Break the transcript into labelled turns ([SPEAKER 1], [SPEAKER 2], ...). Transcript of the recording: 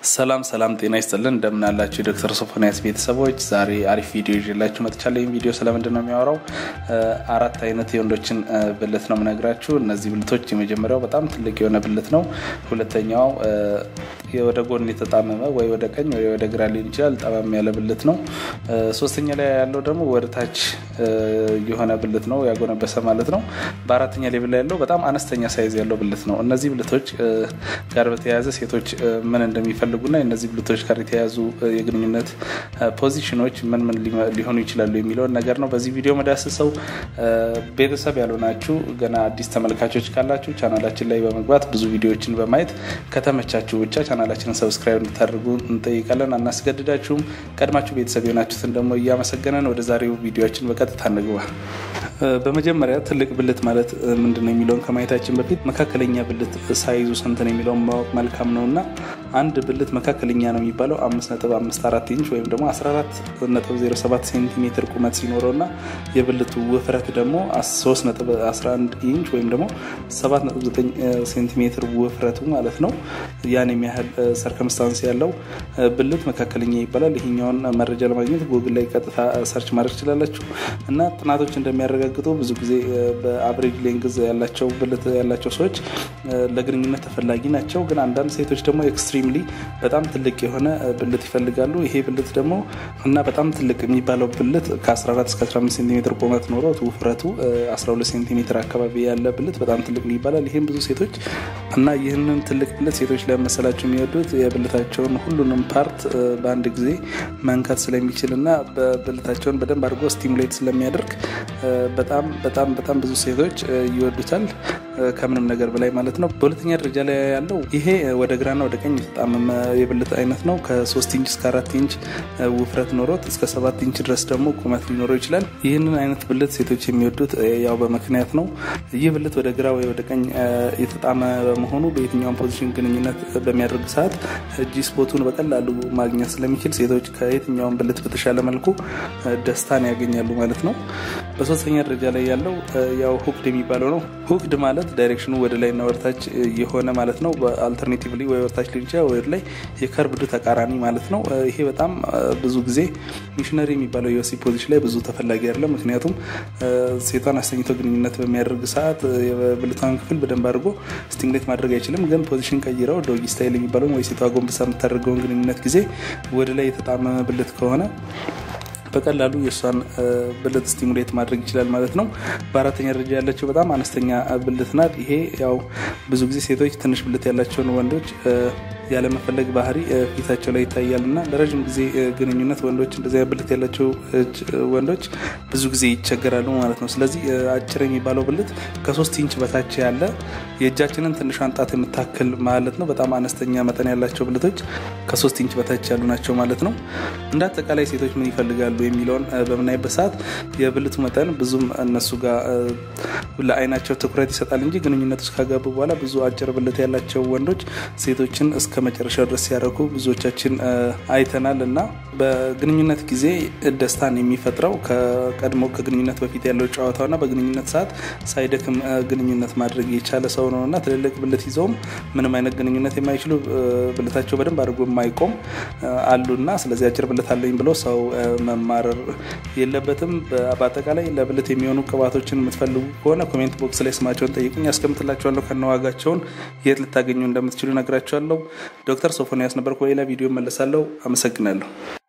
[SPEAKER 1] ሰላም ሰላም፣ ጤና ይስጥልን እንደምን አላችሁ የዶክተር ሶፎንያስ ቤተሰቦች፣ ዛሬ አሪፍ ቪዲዮ ይዤላችሁ መጥቻለሁ። ይህም ቪዲዮ ስለምንድን ነው የሚያወራው? አራት አይነት የወንዶችን ብልት ነው የምነግራችሁ። እነዚህ ብልቶች የመጀመሪያው በጣም ትልቅ የሆነ ብልት ነው። ሁለተኛው ወደ ጎን የተጣመመ ወይ ወደ ቀኝ ወይ ወደ ግራ ሊሆን ይችላል፣ ጠመም ያለ ብልት ነው። ሶስተኛ ላይ ያለው ደግሞ ወደ ታች የሆነ ብልት ነው፣ ያጎነበሰ ማለት ነው። በአራተኛ ሌብል ላይ ያለው በጣም አነስተኛ ሳይዝ ያለው ብልት ነው። እነዚህ ብልቶች ጋር በተያያዘ ሴቶች ምን እንደሚፈልጉና የእነዚህ ብልቶች ጋር የተያያዙ የግንኙነት ፖዚሽኖች ምን ምን ሊሆኑ ይችላሉ የሚለውን ነገር ነው በዚህ ቪዲዮ መዳስሰው። ቤተሰብ ያልሆናችሁ ገና አዲስ ተመልካቾች ካላችሁ ቻናላችን ላይ በመግባት ብዙ ቪዲዮዎችን በማየት ከተመቻችሁ ብቻ ቻናላችንን ሰብስክራይብ እንድታደርጉ እንጠይቃለን። አናስገድዳችሁም። ቀድማችሁ ቤተሰብ የሆናችሁትን ደግሞ እያመሰገነን ወደ ዛሬው ቪዲዮችን በቀጥታ እንግባ። በመጀመሪያ ትልቅ ብልት ማለት ምንድን ነው የሚለውን ከማየታችን በፊት መካከለኛ ብልት ሳይዙ ስንት ነው የሚለውን ማወቅ መልካም ነው እና አንድ ብልት መካከለኛ ነው የሚባለው 5.54 ኢንች ወይም ደግሞ 14.07 ሴንቲሜትር ቁመት ሲኖረው እና የብልቱ ውፍረት ደግሞ 3.11 ኢንች ወይም ደግሞ 7.9 ሴንቲሜትር ውፍረቱ ማለት ነው። ያን የሚያህል ሰርከምስታንስ ያለው ብልት መካከለኛ ይባላል። ይሄኛውን መረጃ ለማግኘት ጉግል ላይ ቀጥታ ሰርች ማድረግ ትችላላችሁ እና ጥናቶች እንደሚያረጋግጡ ብዙ ጊዜ በአብሬጅ ሌንግዝ ያላቸው ብልት ያላቸው ሰዎች ለግንኙነት ተፈላጊ ናቸው። ግን አንዳንድ ሴቶች ደግሞ ኤክስትሪምሊ በጣም ትልቅ የሆነ ብልት ይፈልጋሉ። ይሄ ብልት ደግሞ እና በጣም ትልቅ የሚባለው ብልት ከ14 እስከ 15 ሴንቲሜትር ቁመት ኖሮት ውፍረቱ 12 ሴንቲሜትር አካባቢ ያለ ብልት በጣም ትልቅ ይባላል። ይህም ብዙ ሴቶች እና ይህንን ትልቅ ብልት ሴቶች ለመሰላቸው የሚወዱት የብልታቸውን ሁሉንም ፓርት በአንድ ጊዜ መንካት ስለሚችል እና በብልታቸውን በደንብ አድርጎ ስቲሙሌት ስለሚያደርግ በጣም በጣም በጣም ብዙ ሴቶች ይወዱታል ከምንም ነገር በላይ ማለት ነው። በሁለተኛ ደረጃ ላይ ያለው ይሄ ወደ ግራና ወደ ቀኝ የተጣመመ የብልት አይነት ነው። ከ3 ኢንች እስከ 4 ኢንች ውፍረት ኖሮት እስከ 7 ኢንች ድረስ ደግሞ ቁመት ሊኖረው ይችላል። ይህንን አይነት ብልት ሴቶች የሚወዱት ያው በምክንያት ነው። ይህ ብልት ወደ ግራ ወይ ወደ ቀኝ የተጣመ በመሆኑ በየትኛውም ፖዚሽን ግንኙነት በሚያደርግ ሰዓት ጂ ስፖቱን በቀላሉ ማግኘት ስለሚችል ሴቶች ከየትኛውም ብልት በተሻለ መልኩ ደስታን ያገኛሉ ማለት ነው። በሶስተኛ ደረጃ ላይ ያለው ያው ሁክድ የሚባለው ነው። ሁክድ ማለት ዳይሬክሽኑ ወደ ላይና ወደታች የሆነ ማለት ነው። አልተርኔቲቭሊ ወይ ወደታች ሊሆን ይችላል ወደ ላይ የከርብዱ ተቃራኒ ማለት ነው። ይሄ በጣም ብዙ ጊዜ ሚሽነሪ የሚባለው የወሲብ ፖዚሽን ላይ ብዙ ተፈላጊ አይደለም። ምክንያቱም ሴቷን አስተኝቶ ግንኙነት በሚያደርግ ሰዓት የብልቷን ክፍል በደንብ አድርጎ ስቲሙሌት ማድረግ አይችልም። ግን ፖዚሽን ቀይረው ዶጊ ስታይል የሚባለውን ወይ ሴቷ ጎንብሳ የምታደርገውን ግንኙነት ጊዜ ወደ ላይ የተጣመመ ብልት ከሆነ በቀላሉ የእሷን ብልት ስቲሙሌት ማድረግ ይችላል ማለት ነው። በአራተኛ ደረጃ ያለችው በጣም አነስተኛ ብልት ናት። ይሄ ያው ብዙ ጊዜ ሴቶች ትንሽ ብልት ያላቸውን ወንዶች ያለመፈለግ ባህሪ ፊታቸው ላይ ይታያል እና ለረዥም ጊዜ ግንኙነት ወንዶች እንደዚያ ብልት ያላቸው ወንዶች ብዙ ጊዜ ይቸገራሉ ማለት ነው። ስለዚህ አጭር የሚባለው ብልት ከሶስት ኢንች በታች ያለ የእጃችንን ትንሿን ጣት የምታክል ማለት ነው። በጣም አነስተኛ መጠን ያላቸው ብልቶች ከሶስት ኢንች በታች ያሉ ናቸው ማለት ነው። እንደ አጠቃላይ ሴቶች ምን ይፈልጋሉ የሚለውን በምናይበት ሰዓት የብልቱ መጠን ብዙም እነሱ ጋር ለአይናቸው ትኩረት ይሰጣል እንጂ ግንኙነት ውስጥ ካገቡ በኋላ ብዙ አጭር ብልት ያላቸው ወንዶች ሴቶችን እስከ መጨረሻው ድረስ ሲያደርጉ ብዙዎቻችን አይተናል እና በግንኙነት ጊዜ ደስታን የሚፈጥረው ከቀድሞ ከግንኙነት በፊት ያለው ጨዋታውና በግንኙነት ሰዓት ሳይደክም ግንኙነት ማድረግ የቻለ ሰው ነው እና ትልልቅ ብልት ይዘውም ምንም አይነት ግንኙነት የማይችሉ ብልታቸው በደንብ አድርጎ የማይቆም አሉና ስለዚህ አጭር ብልት አለኝ ብሎ ሰው መማረር የለበትም። በአጠቃላይ ለብልት የሚሆኑ ቅባቶችን የምትፈልጉ ከሆነ ኮሜንት ቦክስ ላይ ስማቸውን ጠይቁኝ፣ ያስቀምጥላቸዋለሁ። ከነዋጋቸውን የት ልታገኙ እንደምትችሉ ነግራቸዋለሁ። ዶክተር ሶፎንያስ ነበር። በሌላ ቪዲዮ መለሳለሁ። አመሰግናለሁ።